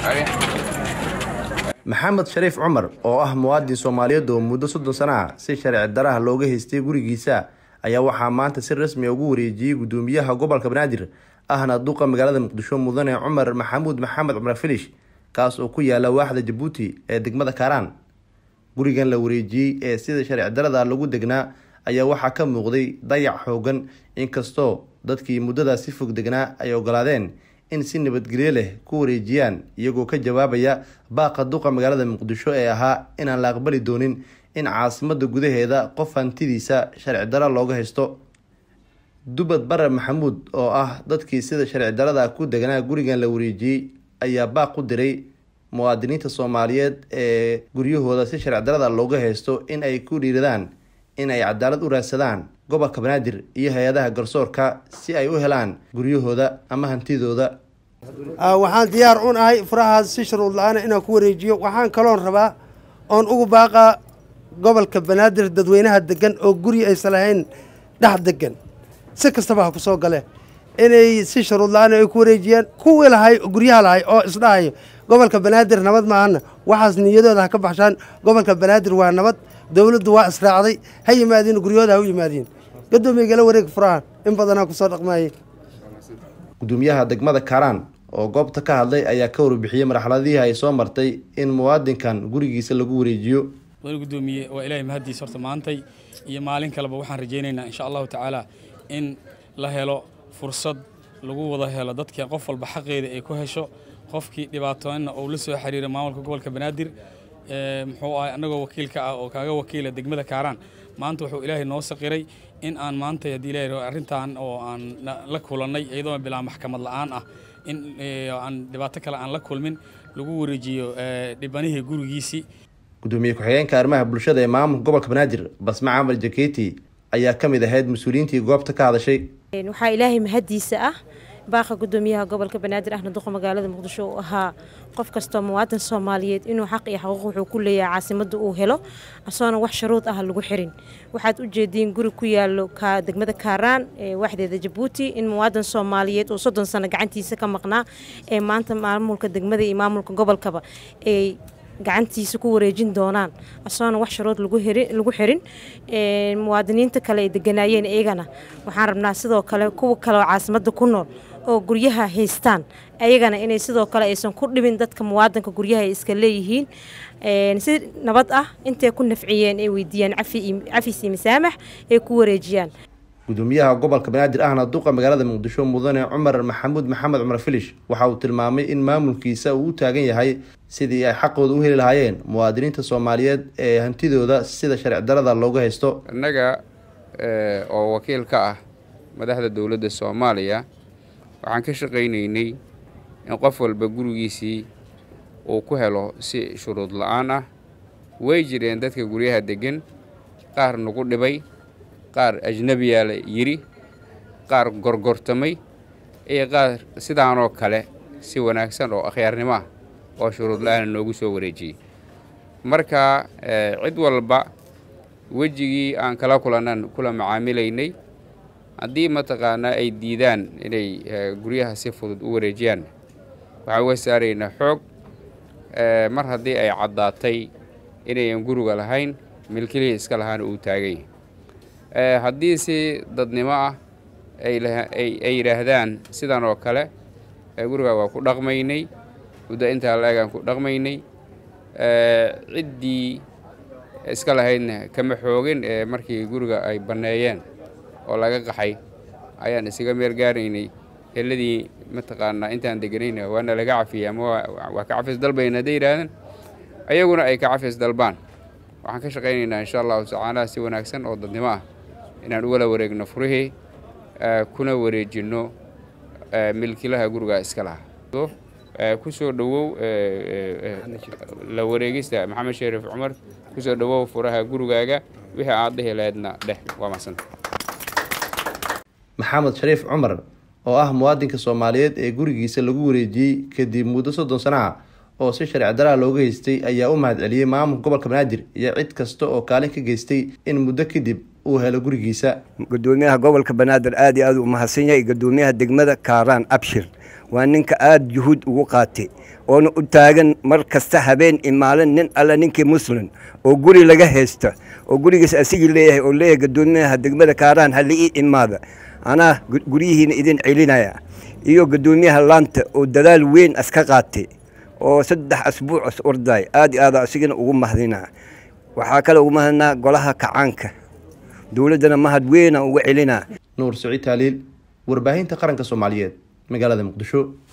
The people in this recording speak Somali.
maxamed shariif cumar oo ah muwaadin soomaaliyeed oo muddo soddon sano ah si sharci daraha looga haystay gurigiisa ayaa waxaa maanta si rasmi ugu wareejiyey gudoomiyaha gobolka banaadir ahna duqa magaalada muqdisho mudane cumar maxamuud maxamed cumar filish kaas oo ku yaala waaxda jabuuti ee degmada kaaraan gurigan la wareejiyey ee sida sharci darada lagu degnaa ayaa waxaa ka muuqday dayac xoogan inkastoo dadkii muddadaas si fog degnaa ay ogolaadeen in si nabadgelyo leh ku wareejiyaan iyagoo ka jawaabaya baaqa duqa magaalada muqdisho ee ahaa inaan la aqbali doonin in caasimada gudaheeda qof hantidiisa sharci daro looga haysto dubad bare maxamuud oo ah dadkii sida sharci darada ku degnaa gurigan la wareejiyey ayaa baaq u diray muwaadiniinta soomaaliyeed ee guryahooda si sharci darada looga haysto in ay ku dhiiradaan in ay cadaalad u raadsadaan gobolka banaadir iyo hay-adaha garsoorka si ay u helaan guryahooda ama hantidooda waxaan diyaar un ahay furahaas si shuruud la-aana inaan ku wareejiyo waxaan kaloon rabaa oon ugu baaqaa gobolka banaadir dadweynaha degan oo guri aysan lahayn dhex degan si kastaba ha ku soo gale inay si shuruud la-aan ay ku wareejiyaan kuwii lahay guryaha lahay oo isdhahayo gobolka banaadir nabad maahana waxaas niyadooda ha ka baxshaan gobolka banaadir waa nabad dowladdu waa israacday ha yimaadiin guryahooda ha u yimaadiin gadoomiye gala wareeg furahan in badanaa kusoo dhaqmaayay gudoomiyaha degmada kaaraan oo goobta ka hadlay ayaa ka warbixiyey marxaladihii ay soo martay in muwaadinkan gurigiisa lagu wareejiyo mudane gudoomiye waa ilaahay mahaddiis horta maantay iyo maalin kaleba waxaan rajaynaynaa insha allahu tacaala in la helo fursad lagu wada helo dadka qof walba xaqeeda ay ku hesho qofkii dhibaatoona uu la soo xiriira maamulka gobolka banaadir muxuu ahay annagoo wakiilka ah oo kaaga wakiila degmada kaaraan maanta wuxuu ilaahay noo saqiray in aan maanta haddii ilaahay arrintan oo aan la kulannay iyadoo bilaa maxkamad la'aan ah in aan dhibaato kale aan la kulmin lagu wareejiyo dhibanihii gurigiisii gudoomiye ku-xigeenka arrimaha bulshada ee maamulka gobolka banaadir basma camar jaketi ayaa ka mid ahayd mas-uuliyiintii goobta ka hadashay waxaa ilaahay mahaddiisa ah baaqa gudoomiyaha gobolka banaadir ahna duqa magaalada muqdisho uu ahaa qof kastoo muwaadin soomaaliyeed inuu xaq iyo xaquuq wuxuu ku leeyahay caasimadda uu helo asoona wax shuruud ah lagu xirin waxaad u jeediin guri ku yaalo degmada kaaraan ee waxdeeda jabuuti in muwaadin soomaaliyeed uu soddon sano gacantiisa ka maqnaa ee maanta maamulka degmada iyo maamulka gobolkaba ay gacantiisa ku wareejin doonaan asoona wax shuruud lagu xirin muwaadiniinta kale ay deganaayeen iyagana waxaan rabnaa sidoo kale kuwa kale oo caasimadda ku nool oo guryaha haystaan ayagana inay sidoo kale aysan ku dhibin dadka muwaadinka guryaha ay iska leeyihiin si nabad ah intay ku nafciyeen ay weydiiyaan cafis iyo masaamax ay ku wareejiyaan gudoomiyaha gobolka banaadir ahna duqa magaalada muqdisho mudane cumar maxamuud maxamed cumar filish waxa uu tilmaamay in maamulkiisa uu u taagan yahay sidii ay xaqooda u heli lahaayeen muwaadiniinta soomaaliyeed ee hantidooda sida sharci darada looga haysto innaga oo wakiil ka ah madaxda dowladda soomaaliya waxaan ka shaqaynaynay in qof walba gurigiisii uu ku helo si shuruud la-aan ah way jireen dadka guryaha deggan qaar nagu dhibay qaar ajnebiyaa la yidhi qaar gorgortamay iyo qaar sidaanoo kale si wanaagsan oo akhyaarnimo ah oo shuruud la-aana noogu soo wareejiyey marka cid walba wejigii aan kala kulannan kula macaamilaynay haddii mataqaanaa ay diidaan inay guryaha si fudud u wareejiyaan waxaan uga saaraynaa xoog mar haddii ay caddaatay inayan guriga lahayn milkilihii iska lahaana uu taagay haddii si dadnimo ah ay yidhaahdaan sidan oo kale guriga waa ku dhaqmaynay muddo intaa la-egaan ku dhaqmaynay ciddii iska lahaydna kama xoogin ee markii guriga ay banneeyeen oo laga qaxay ayaan isaga meel gaaraynay heladii mataqaanaa intaan deganayna waana laga cafiyey ama waa ka cafis dalbayna hadday yidhaahdeen ayaguna ay ka cafis dalbaan waxaan ka shaqaynaynaa insha allahu tacaala si wanaagsan oo dadnimo ah inaan ugala wareegno furihii kuna wareejinno milkilaha guriga iska lahaa kusoo dhowow la wareegista maxamed shariif cumar kusoo dhowow furaha gurigaaga wixii aad dhihi lahaydna dheh waa macsanta maxamed shariif cumar oo ah muwaadinka soomaaliyeed ee gurigiisa lagu wareejiyey kadib muddo soddon sano ah oo si sharci daraa looga haystay ayaa u mahad celiyey maamulka gobolka banaadir iyo cid kasta oo kaalin ka geystay in muddo kadib uu helo gurigiisa gudoomiyaha gobolka banaadir aad iyo aad u mahadsan yahay gudoomiyaha degmada kaaraan abshir waa ninka aada juhuud ugu qaatay oona u taagan mar kasta habeen imaalin nin alle ninkii muslim oo guri laga haysto oo gurigiis asigii leeyahay oo leeyahay gadoomiyaha degmada kaaraan ha liii imaada anaa guryihiina idin celinaya iyo gadoomiyaha laanta oo dadaal weyn aska qaatay oo saddex asbuuc as orday aad iyo aada asigana ugu mahdinaa waxaa kale ugu mahadnaa golaha kacaanka dowladdana mahad weynaan uga celinaa nuur siciid taaliil warbaahinta qaranka soomaaliyeed magaalada muqdisho